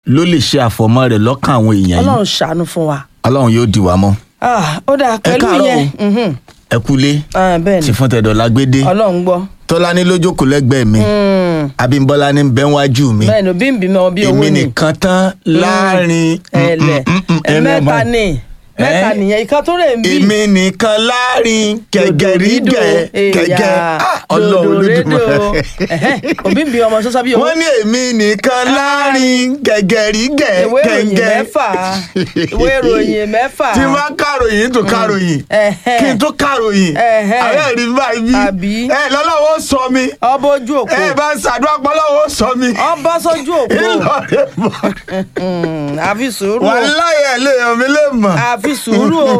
ló lè ṣe àfọ̀mọ́ rẹ̀ lọ́kàn àwọn èèyàn yìí ọlọ́run ṣàánú fún wa. ọlọ́run yóò dì wá mọ́ Ah, ó dáa pẹ̀lú káàárọ̀ yẹn mhm. ẹ kúlé Ah, bẹ́ẹ̀ tí ni fún tẹ̀dọ̀ lágbédé ọlọ́run gbọ́. tọ́lání lójókòó lẹ́gbẹ̀ẹ́ mi Mm, abímbọ́lá ní bẹ́ńwájú mi bẹ́ẹ̀ ni òbí ń bímọ bí owó èmi ni nìkan tán láàrin ẹ̀lẹ̀ mẹ́ta ni mẹ́ta Eh? nìyẹn ìkan tó rè ń bí. èmi nìkan láàrin gẹ̀gẹ̀rígẹ̀ gẹ̀gẹ̀ Ah, ọlọ́run lójúmọ́ òbí ń bí ọmọ sọ́sọ́ bí owó. wọ́n ní èmi nìkan láàrin gẹ̀gẹ̀rígẹ̀ ìwé ìròyìn gẹ̀gẹ̀ mẹ́fà ìwé ìròyìn mẹ́fà. tí n bá kàròyìn tó kàròyìn Ẹ̀hẹ́. kí n tó kàròyìn Ẹ̀hẹ́. ààrẹ rí báyìí Àbí? ẹ lọ́lọ́wọ́ sọ mi ọbọ̀ ojú òpó ẹ bá ń ṣàdúrà pọ́lọ́wọ́ sọ mi ọbọ̀ sójú òpó ìlọrin mọ́ Mm, àfi sùúrù o wàláyé lè hàn mí lè mọ̀. àfi sùúrù o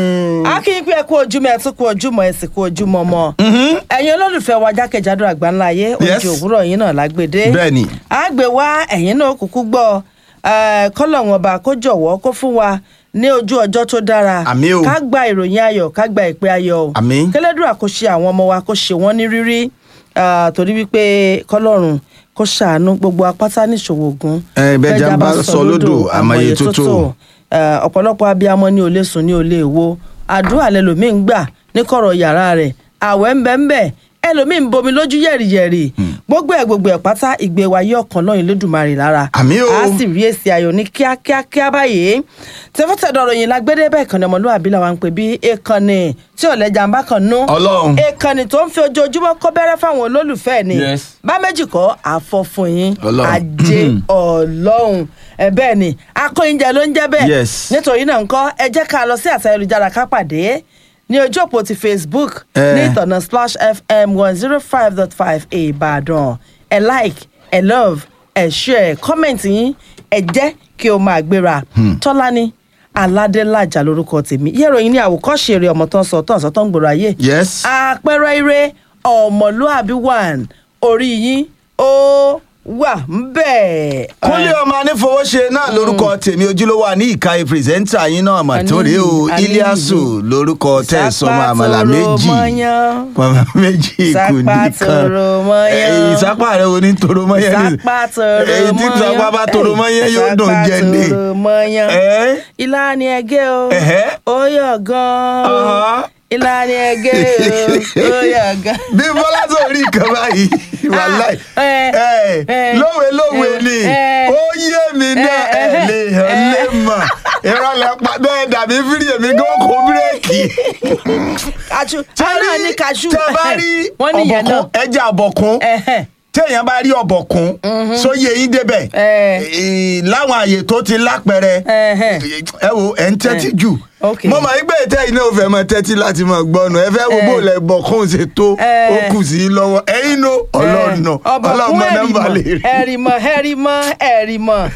a kì í pé ẹ kú ojúmọ́ ẹ tún kú ojúmọ́ ẹ sì kú ojúmọ́ mọ́ ẹ̀yin olólùfẹ́ wa jákèjádò àgbáńlá ayé Yes. oúnjẹ òwúrọ̀ yín náà lágbèdé Bẹ́ẹ̀ni. a gbé wá ẹ̀yin náà kúkú gbọ́ eh, kọ́lọ́hún ọba kó jọ̀wọ́ kó fún wa ní ojú ọjọ́ tó dára Àmín o. ká gba ìròyìn ayọ̀ ká gba ìpè ayọ̀ o Àmín. kẹlẹ́dùn àkóṣe àwọn ọmọ wa kó ṣe wọ́n ní rírí ah, torí wípé kọ́lọ́run kó ṣàánú gbogbo apáta níṣòwò ogun Eh, bẹ́jà bá sọ lódò, àmọye tó tò. Eh, ọ̀pọ̀lọpọ̀ abiyamọ ní olè sùn ní olè wo àdúrà lẹlòmíín ń gbà ní kọ̀rọ̀ yàrá rẹ̀ àwẹ̀ ń bẹ́ ń bẹ́ ẹlòmíín ń bomi lójú yẹ̀rìyẹ̀rì gbogbo ẹ̀ gbogbo ẹ̀ pátá ìgbé wa yí ọkàn lọ́yìn lódùmarè lára Àmín o. a sì rí èsì ayọ̀ ní kíákíákíá báyìí tẹfọ́tẹ̀dọ̀ ròyìn lágbédé bẹ́ẹ̀ kan ní ọmọlúwàbí làwọn ń pè bí èkánni tí ọ̀lẹ́jà ń bá kan nú Ọlọ́run. èkánni tó ń fi ojoojúmọ́ kó bẹ́rẹ́ fáwọn olólùfẹ́ ni Yes. bá méjì kọ́ àfọ̀fún yín Ọlọ́run. ajé ọlọ́run ẹ bẹ́ẹ̀ ni akóyinjẹ ló ń jẹ́ bẹ́ẹ̀ Yes. nítorí náà ńkọ́ ẹ jẹ́ ká lọ sí àṣà ayélujára ká pàdé ní ojú òpó ti facebook Eh. ní ìtọ̀nà splash fm one zero five dot five ìbàdàn ẹ like ẹ love ẹ share comment yín ẹ jẹ́ kí o máa gbéra tọ́lání aládélájà lórúkọ tèmi yẹ́ròyìn ní àwòkọ́ṣe eré ọmọ tó ń sọ tó ń sọ tó ń gbòòrò ayé yes àpẹẹrẹ ire ọmọlúàbí one orí yín ó wà ń bẹ̀. kúnlé ọmọ anífowóṣe náà lórúkọ tèmi ojúlówó àní ìka pírẹsẹ́ńtà yín náà mà tó rèé o Àní- iliasu lórúkọ tẹ̀sánmọ́ àmàlà méjì màmá méjì kù Ìsápá nìkan tòrò mọ́yán. Eh, ìsápá rẹ wo ní toro mọ́yán ni ìsápá tòrò èyí tí mọ́yán. ìsápá bá toro mọ́yán yóò dùn jẹ ní. ìsápá tòrò mọ́yán. Eh? ilá ni ẹgẹ́ o Ẹ̀hẹ́. ó yọ̀ gan-an Ọ̀hán. ilá ni ẹgẹ́ o ó yọ̀ gan-an. bí bọ́lá tó rí nǹkan báyìí wàláì eh, ẹ eh, lówe lówe eh, ni eh, ó yé mi náà ẹ eh, lè hàn lè mọ̀ ìrọ̀lẹ́ pa bẹ́ẹ̀ dàbí fírí èmi gan kó bírèkì. kaṣu ọ̀nà ní kaṣu tẹ bá rí wọ́n ní ìyẹn náà. ọ̀bọ̀kún ẹja ọ̀bọ̀kún Ẹ̀hẹ́. téèyàn bá rí ọ̀bọ̀kún sóyè yín débẹ̀ Eh. Eh, láwọn àyè tó ti lápẹrẹ Ẹ̀hẹ́. ẹ wo ẹ ń tẹ́tí jù Ok. mo máa ń gbé ìtẹ́ iná òfẹ́ máa tẹ́tí láti máa gbọ́nu ẹ fẹ́ wo bó lẹ bọ̀kún ṣe tó Eh. ó kù sí i lọ́wọ́ ẹ̀yin no ọlọ́ọ̀nà ọlọ́ọ̀mọ nọ́mbà lè rí. ẹ̀rìmọ̀ ẹ̀rìmọ̀ ẹ̀rìmọ̀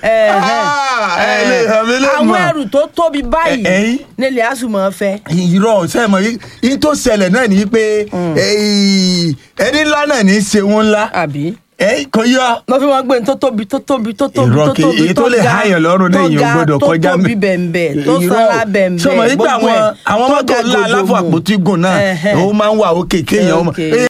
Ah, ẹ lè hàn mí lè àwọn mọ̀. ẹrù tó tóbi báyìí Eh, eh. nílẹ̀ àsùnmọ̀ fẹ́. irọ́ sẹ́mọ̀ yìí tó ṣẹlẹ̀ náà ni pé eh, ẹni ńlá náà ní í ṣe wọn ńlá àbí. Eh, kò yọ. wọ́n fi wọn gbé ní tó tóbi tó tóbi tó tóbi Irọ́ tó kì- tóbi èyí tó lè ga, háyàn lọ́rùn náà tó èèyàn ga, gbọ́dọ̀ kọjá tó tóbi mi. bẹ̀m̀bẹ̀ tó Irọ́. sanra bẹ̀m̀bẹ̀ sọmọ nígbà gbogbo àwọn ẹ̀, àwọn tó mọ́tò ga ńlá aláfọ gòdògbò. àpótígùn náà Ẹ̀hẹ́. ó máa ń wà òkè kéèyàn ọmọ. Okay.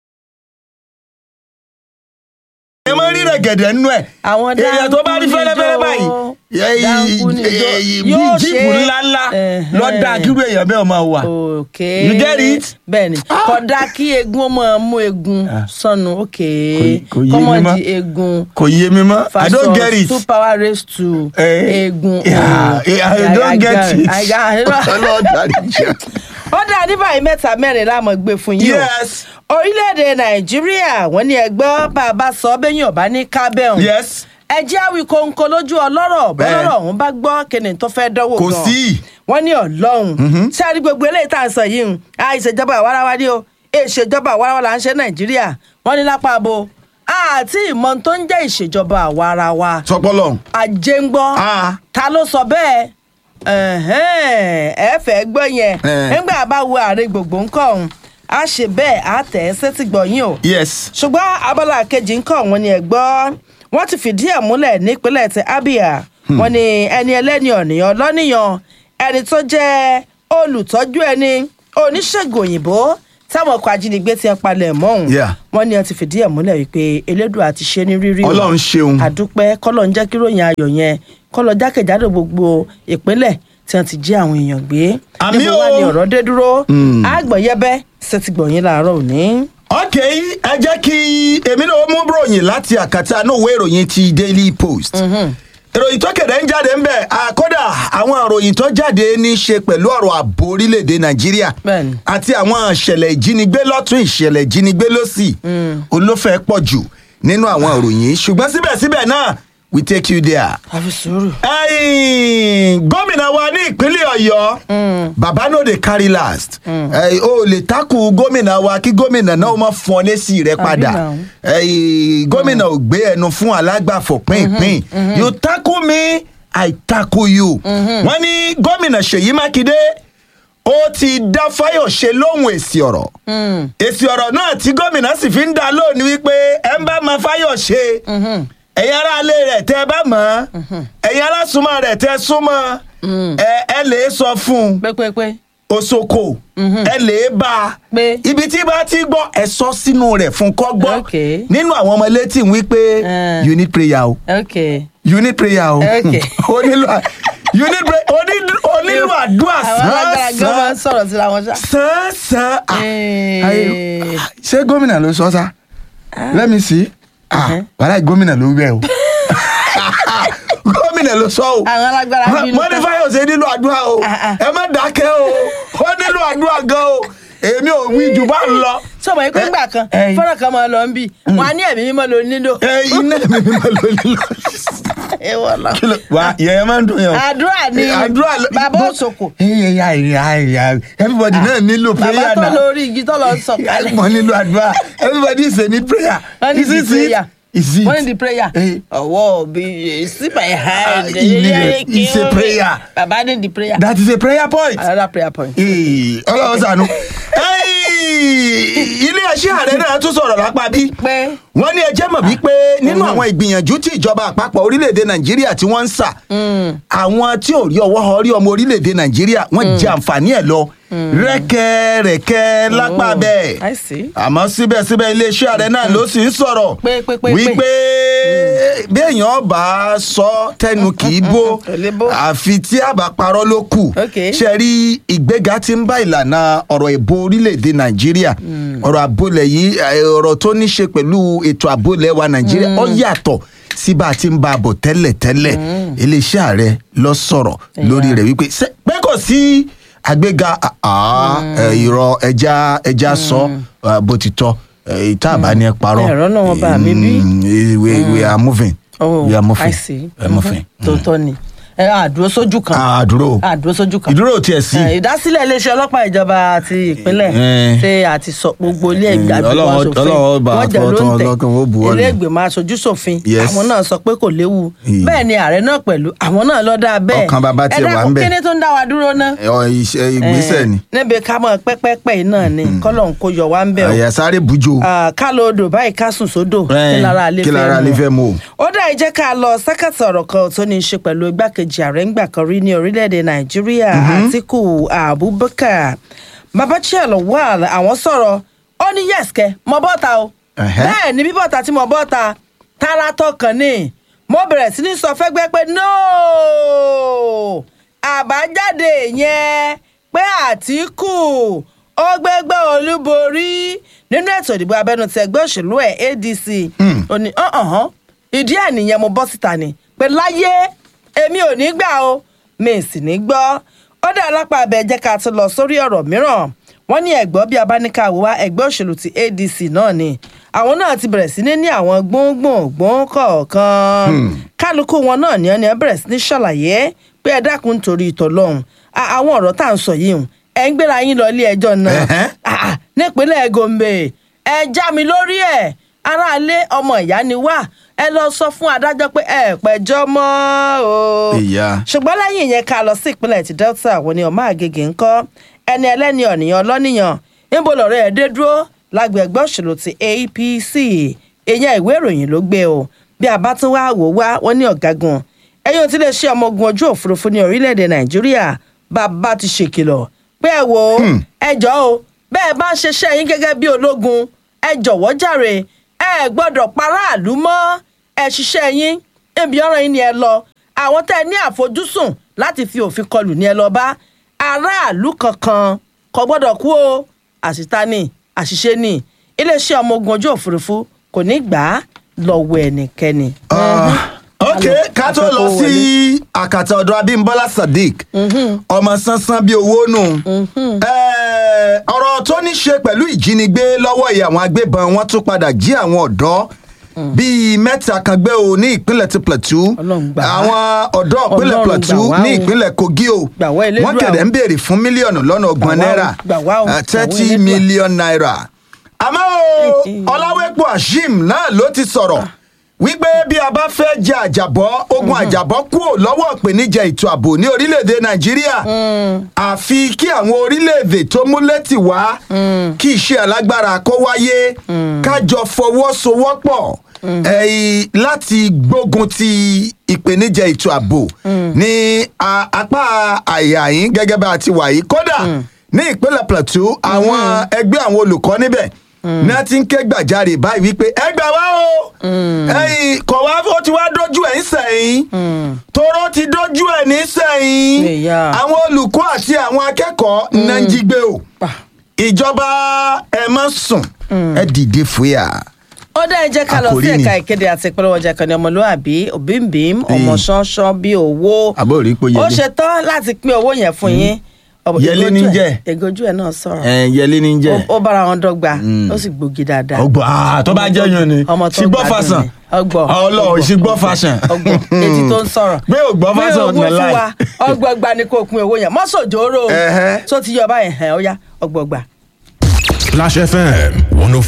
ẹ máa ń rí rẹ̀gẹ̀dẹ̀ nínú ẹ̀ Àwọn èèyàn tó bá rí dáńkú fẹ́lẹ́fẹ́lẹ́ níjó. báyìí Dáńkú níjó. bí Yóò jíìpù ṣe- ńláńlá Ẹ̀hẹ́. lọ́dà kírú èèyàn bẹ́ẹ̀ máa wà. ok You get it? bẹ́ẹ̀ni kódà kí egun ó máa mú egun sọnù ok Kò- kò yé mi kọ́mọ mọ́. di egun kò yé mi mọ́ i don't get it. two power raised to Eh, egun yeah, oh. yeah, I don't get got it. I got it. Ọlọ́dà níjà. ó dá ní báyìí mẹ́ta mẹ́rin láàmú gbé fún yín o yes orílẹ̀-èdè nàìjíríà wọ́n ní ẹgbẹ́ bá a bá sọ bẹ́yìn ọ̀bá ní kábẹ́hùn yes ẹ jẹ́ àwí kóńkó lójú ọlọ́rọ̀ bọ́lọ́rọ̀ ọ̀hún bá gbọ́ kíni tó fẹ́ dánwò kò gan sí. wọ́n ní ọlọ́run ṣé a rí gbogbo eléyìí tá à ń sọ yìí ń a ìṣèjọba àwarawa ni o ìṣèjọba àwarawa là ń ṣe nàìjíríà wọ́n ní lápá abo àti ìmọ̀ tó ń jẹ́ ìṣèjọba àwarawa sọpọlọ. ajé ń gbọ́ Ah. ta ló sọ bẹ́ẹ̀ Ẹ̀hẹ́n, ẹ fẹ́ gbọ́ yẹn Eh. nígbà bá wo ààrẹ gbogbo ńkọ́ ọ̀hún a ṣe bẹ́ẹ̀ á tẹ̀ ẹ́ sétí gbọ̀yìn o yes. ṣùgbọ́n abala kejì ń kọ́ wọn ni ẹ̀ gbọ́ wọ́n ti fìdí ẹ̀ múlẹ̀ nípínlẹ̀ ti abia wọ́n ní ẹni ẹlẹ́ni ọ̀nìyàn lọ́nìyàn ẹni tó jẹ́ olùtọ́jú ẹni oníṣègùn òyìnbó táwọn ọkọ̀ ajínigbé ti ń palẹ̀ mọ́ òun Yeah. wọ́n ní wọ́n ti fìdí ẹ̀ múlẹ̀ wípé elédùà ti ṣe ní rírí o. Ọlọ́run ṣeun. àdúpẹ́ kọ́lọ̀ ń jẹ́ kí ròyìn ayọ̀ yẹn kọ́lọ̀ jákèjádò gbogbo ìpínlẹ̀ tí wọ́n ti jí àwọn èèyàn gbé. Àmì níbo o. wá ni ọ̀rọ̀ dé dúró àgbọ̀yẹ́bẹ́ ṣètìgbọ̀yìn làárọ̀ òní. ok ẹ jẹ́ kí èmi náà mú ròyìn láti àkàtà náà ìwé ìròyìn ti daily post ìròyìn tó kéde ń jáde ń bẹ̀ àkọ́dà àwọn ìròyìn tó jáde ní í ṣe pẹ̀lú ọ̀rọ̀ ààbò orílẹ̀-èdè nàìjíríà Bẹ́ẹ̀ni. àti àwọn ìṣẹ̀lẹ̀ ìjínigbé lọ́tún ìṣẹ̀lẹ̀ ìjínigbé lọ́sì olófẹ́ pọ̀ jù nínú àwọn ìròyìn yìí ṣùgbọ́n síbẹ̀síbẹ̀ náà we take you there àfi sùúrù. ẹ̀yin gómìnà wa ní ìpínlẹ̀ ọ̀yọ́ baba no dey carry last ẹ̀yin, o lè takù gómìnà wa kí gómìnà náà ó má fún ọ lésì rẹ padà now. ẹ̀yin, gómìnà ò gbé ẹnu fún alágbàfọ̀ pínpín you tackle me i tackle you wọ́n ní gómìnà ṣèyí mákindé ó ti dá fáyọ̀ṣe lóhùn èsì ọ̀rọ̀ èsì ọ̀rọ̀ náà tí gómìnà sì fi ń dá lónìí wípé ẹ ń bá ma fáyọ̀ṣe ẹ̀yin aráalé rẹ̀ tẹ́ ẹ bá mọ̀ ọ́ ẹ̀yin alásùnmọ́ rẹ̀ tẹ́ ẹ súnmọ́ ẹ ẹ lè sọ fún un pépépé. osoko ẹ lè bá a Pé? ibi tí bá ti gbọ́ ẹ sọ sínú rẹ̀ fún kọ́ gbọ́ Okay. nínú àwọn ọmọ létí ń wí pé Eh. you need prayer o ok. you need prayer o Okay. o nílò you need prayer o ní- o nílò àdúrà àwọn alágbára gan máa ń sàn sọ̀rọ̀ síra wọn ṣá. sàn sàn ah, Eh. ayé- ṣé gómìnà ló sọ sá let me see ah wàhálà gómìnà ló wẹ̀ o gómìnà ló sọ o àwọn alágbára bínú wọ́n ní tán. fáyọ̀sẹ̀ nílò àdúrà o Ah, ah. ẹ má dákẹ́ o ó nílò àdúrà gan o èmi ò wí jù bá ń lọ. sọmọ yìí pé ńgbà kan Eh. fọ́nrán kan máa lọ ń bì wọn á ní ẹ̀mí mímọ́ ló nílò. ẹ iná mi mi máa lọ nílò. ẹ wọ lọ. kí ló wà yẹn máa ń dùn yẹn o. àdúrà ni àdúrà ló- bàbá bó- òṣòkò ẹ ẹ ya ya ya everybody náà nílò bàbá prayer tó náà. lórí igi tó lọ sọ̀kalẹ̀. wọ́n nílò àdúrà everybody is a need prayer. wọ́n ní Is di it it? prayer Is it? wọ́n ní di prayer Eh. ọwọ́ bí sí my hand. Ah, he need it. It's a prayer. bàbá ní di prayer that is a prayer point. another prayer point. Ee, ọlọ́run sànú. ilé ẹṣẹ́ ààrẹ náà tún sọ̀rọ̀ lápá bí. pé wọ́n ní ẹjẹ́ mọ̀ wípé nínú àwọn ìgbìyànjú tí ìjọba àpapọ̀ orílẹ̀-èdè nàìjíríà tí wọ́n ń sà àwọn tí ò rí ọwọ́ họ rí ọmọ orílẹ̀-èdè nàìjíríà wọ́n jẹ àǹfààní ẹ̀ lọ rẹ́kẹ̀rẹ́kẹ́ lápá Oh, bẹ́ẹ̀ I see. àmọ́ síbẹ̀síbẹ̀ iléeṣẹ́ ààrẹ náà ló sì ń sọ̀rọ̀ Pé, pé, pé, pé. wípé bí èèyàn bá sọ tẹnu kì í bó Kò lè bó. àfi tí àbá parọ́ ló kù Okay. ṣe rí ìgbéga tí ń bá ìlànà ọ̀rọ̀ ìbò orílẹ̀-èdè nàìjíríà ọ̀rọ̀ àbólẹ̀ yìí eh, ọ̀rọ̀ tó ní ṣe pẹ̀lú ètò àbólẹ̀ wa nàìjíríà ó yàtọ̀ sí bá a ti ń bá a bọ̀ tẹ́lẹ̀tẹ́lẹ̀ iléeṣẹ́ ààrẹ lọ sọ̀rọ̀ lórí rẹ̀ wípé ṣé- pé kò sí àgbéga àá, eh, ìrọ̀ ẹja ẹja sọ eh, bó ti tọ́ eh, ìta àbá ni ẹ parọ́ Ẹ̀rọ náà wọn bá mi bí. Mm, eh, we we are moving oh we are moving I see. we are moving. tòótọ́ ni ẹ àdúró sójú kan àdúró àdúró sójú kan. ìdúró tiẹ̀ sí. Eh, ìdásílẹ̀ iléeṣẹ́ ọlọ́pàá ìjọba àti ìpínlẹ̀ Eh. ṣe àti sọ gbogbo ilé Eh, ìgbàgbọ́ Ọlọ́run- aṣòfin Ọlọ́run bá wọ́n jẹ́ ló fọ́tán ń tẹ̀ ọlọ́kàn, ó buwọ́lù. ilé ìgbìmọ̀ aṣojú ṣòfin Yes. àwọn náà sọ pé kò léwu Eh. bẹ́ẹ̀ ni ààrẹ náà pẹ̀lú àwọn náà lọ dáa bẹ́ẹ̀ Ọkàn bàbá tiẹ̀ ẹ wà ń dákun bẹ̀. kíní tó ń dá wa dúró ná. Ọ, iṣẹ́ ìgbésẹ̀ ni níbi ká mọ̀ pẹ́pẹ́pẹ́ yìí náà ni kọ́lọ̀ ń kó yọ wá ń bẹ̀ o àyà sáré bujo Ah, ká lọ odò báyìí ká sùn sódò Eh, kí lára alẹ́ kí lára alẹ́ fẹ́ mú o. ó dá ìjẹ́ ká lọ sẹ́kẹ̀tì ọ̀rọ̀ kan tó ní í ṣe pẹ̀lú igbákejì ààrẹ ńgbà kan rí ní orílẹ̀-èdè nàìjíríà àtìkù abubakar babachel wà àwọn sọ̀rọ̀ ó ní yẹ́sìkẹ́ mọ bọ́ta o Ẹ̀hẹ́. bẹ́ẹ̀ ni bí bọ́ta tí mo bọ́ta tara tọkàn ni mo bẹ̀rẹ̀ sí ní sọ fẹ́gbẹ́ pé nóò àbájáde yẹn pé àtìkù ó gbégbé olúborí nínú ètò ìdìbò abẹ́nú ti ẹgbẹ́ òṣèlú ẹ̀ adc ó ní ọ̀hán ìdí ẹ̀ nìyẹn mo bọ́ síta ni pé láyé èmi ò ní gbà o mi ì sì ní gbọ́ ó dá lápá abẹ jẹ́ ká tún lọ sórí ọ̀rọ̀ mìíràn wọ́n ní ẹ̀gbọ́n bí abáníkàwò wá ẹgbẹ́ òṣèlú ti adc náà ni àwọn náà ti bẹ̀rẹ̀ sí ní ní àwọn gbóngbòngbòn kọ̀ọ̀kan kálukú wọn náà ni wọ́n ní wọ́n bẹ̀rẹ̀ sí ní ṣàlàyé pé ẹ dákun nítorí ìtọ́lọ́hún À- àwọn ọ̀rọ̀ tá à ń sọ yìí hùn ẹ ń gbéra yín lọ ilé ẹjọ́ náà Ẹ̀hẹ́. Ah, ah, nípínlẹ̀ gombe ẹ já mi lórí ẹ̀ aráalé ọmọ ìyá ni wá ẹ lọ sọ fún adájọ́ pé ẹ pẹjọ́ mọ́ o. Ìyá. ṣùgbọ́n lẹ́yìn yẹn ká lọ sí ìpínlẹ̀ ti delta àwọn ni ọmọ àgègè ń kọ́ ẹni ẹlẹ́ni ọ̀nìyàn ọlọ́nìyàn níbo lọ́rọ̀ ẹ̀ dé dúró lágbègbè òṣèlú ti apc èèyàn ìwé ìròyìn ló gbé o bí a bá tún wá wò wá wọn ní ọ̀gágun ẹ̀yìn ò tí lè ṣe ọmọ ogun ojú òfurufú ní orílẹ̀-èdè nàìjíríà bàbá ti ṣèkìlọ̀ pé ẹ wò ó ẹ jọ̀ọ́ o bẹ́ẹ̀ bá ń ṣiṣẹ́ yín gẹ́gẹ́ bí ológun ẹ jọ̀wọ́ jàre ẹ gbọ́dọ̀ paráàlú mọ́ ẹ ṣiṣẹ́ yín ebi ọ̀rọ̀ yín ni ẹ lọ àwọn tẹ́ ẹ ní àfojúsùn láti fi òfin kọlù ní ẹ lọ bá aráàlú kankan kò gbọ́dọ̀ kú o àṣìta ni àṣìṣe ni iléeṣẹ́ ọmọ ogun ojú òfurufú kò ní gbà á lọ́wọ́ ẹnikẹ́ni. ok ká tó lọ sí àkàtà ọ̀dọ̀ abimbola sadiq ọmọ sánsán bíi owó nù Eh, ọ̀rọ̀ tó ní ṣe pẹ̀lú ìjínigbé lọ́wọ́ ìyá àwọn agbébọn wọn tún padà jí àwọn ọ̀dọ́ bíi mẹ́ta kan gbé o ní ìpínlẹ̀ ti plateau Ọlọ́run gbà wá. àwọn ọ̀dọ́ ìpínlẹ̀ Ọlọ́run plateau gbà wá ní o. ìpínlẹ̀ kogi o Gbà wá Elédùà wọ́n kẹ̀dẹ̀ o. ń béèrè fún mílíọ̀nù lọ́nà ọgbọ̀n Gbà wá o. náírà Gbà wá o. Gbà wá thirty Elédùà. million naira àmọ́ o ọláwẹ́pọ̀ ashim náà ló ti sọ̀rọ̀ wípé bí a bá fẹ́ jẹ àjàbọ́ ogun àjàbọ́ kúrò lọ́wọ́ ìpèníjà ètò ààbò ní orílẹ̀-èdè nàìjíríà àfi kí àwọn orílẹ̀-èdè tó múlẹ̀tì wá kí iṣẹ́ alágbára kó wáyé kájọ fọwọ́sowọ́pọ̀ ẹ̀yìn láti gbógun ti ìpèníjà ètò ààbò ní a- apá àyà yín gẹ́gẹ́ bá a ti wà yìí kódà ní ìpínlẹ̀ plateau àwọn ẹgbẹ́ àwọn olùkọ́ níbẹ̀ ní a ti ń ké gbàjarè báyìí wípé ẹ gbà wá o ẹ̀yin kọ̀ wá ó ti wá dójú ẹ̀ ń sẹ́yìn toró ti dójú ẹ̀ ní sẹ́yìn Ìyá. àwọn olùkọ́ àti àwọn akẹ́kọ̀ọ́ náà ń jí gbé o ìjọba ẹ má sùn ẹ dìde fúyà. ó dá ẹ jẹ́ ká lọ sí Àkòrí ni. ẹ̀ka ìkéde àti ìpolówó ọjà kan ní ọmọlúwàbí òbímbím ọmọ ṣánṣán bí owó Àbó rí pé ó Yẹlé. ṣe tán láti pín owó yẹn fún yín Ọ̀bọ̀- Yẹlé ní ìgòjú ẹ̀- jẹ́. ìgòjú ẹ̀ náà sọ̀rọ̀ yẹlé ní Ó- ó bára wọn dọ́gba ó sì gbòógì dáadáa ọgbọ ah tó bá jẹ yun ni ọmọ tó ṣùgbọ́ gbádùn fashion ni. ọgbọ Ọlọ́run ṣùgbọ́ fashion ọgbọ etí tó ń sọ̀rọ̀ Pé ò gbọ́ fashion Pé owó ọ̀nà fún láì. wa ọgbọgba ni kò pín owó yẹn mọ́sọ̀jọ́rò Ẹ̀hẹ́. tó ti yọ báyìí ẹ̀ ó yá ọgbọgba. Flash FM 105.